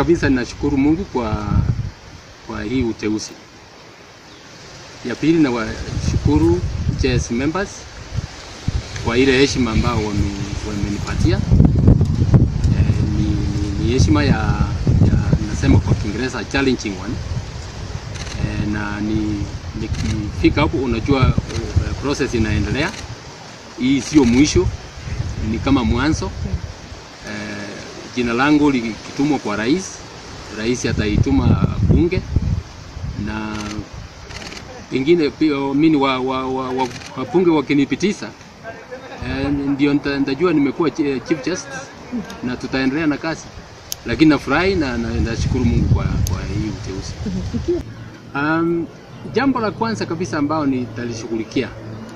kabisa ninashukuru Mungu kwa kwa hii uteuzi. Ya pili na washukuru JS members kwa ile heshima ambao wame- wamenipatia. Eh, ni, ni, ni heshima ya, ya nasema kwa Kiingereza challenging one. Eh, na ni nikifika hapo, unajua uh, process inaendelea. Hii sio mwisho, ni kama mwanzo. Eh, jina langu likitumwa kwa rais, rais ataituma bunge na pengine pia mimi wa, wa, wa, wa, wabunge wakinipitisha eh, ndio nita- nitajua nimekuwa chi- chief justice na tutaendelea na kazi, lakini nafurahi na na- nashukuru Mungu kwa, kwa hii uteuzi. Um, jambo la kwanza kabisa ambao nitalishughulikia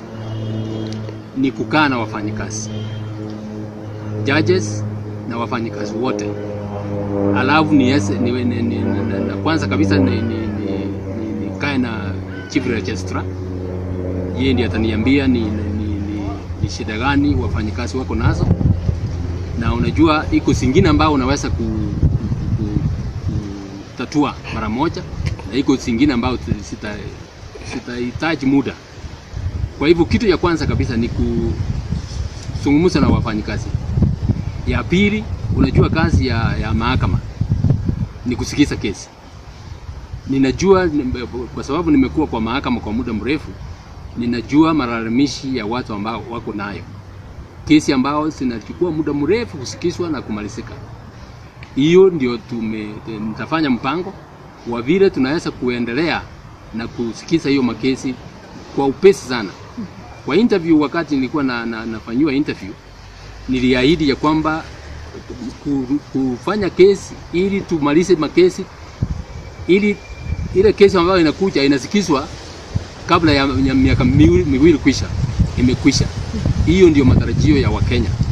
ni kukaa na wafanyikazi judges na wafanyikazi wote, alafu ni, yes, ni, ni, ni, ni, na, na kwanza kabisa ni, ni, ni, ni, ni kae na chief registrar, yeye ndiye ataniambia ni, ni, ni, ni, ni shida gani wafanyikazi wako nazo, na unajua iko zingine ambao unaweza ku, ku, ku, kutatua mara moja na iko zingine ambao sita sitahitaji muda. Kwa hivyo kitu ya kwanza kabisa ni kuzungumza na wafanyikazi. Ya pili, unajua kazi ya, ya mahakama ni kusikiza kesi. Ninajua nime- kwa sababu nimekuwa kwa mahakama kwa muda mrefu, ninajua malalamishi ya watu ambao wako nayo, kesi ambao zinachukua muda mrefu kusikizwa na kumalizika. Hiyo ndio tume, nitafanya mpango wa vile tunaweza kuendelea na kusikiza hiyo makesi kwa upesi sana. Kwa interview, wakati nilikuwa na, na, nafanyiwa interview, niliahidi ya kwamba ku- kufanya kesi ili tumalize makesi ili ile kesi ambayo inakuja inasikizwa kabla ya, ya miaka miwili, miwili kwisha imekwisha. Hiyo ndio matarajio ya Wakenya.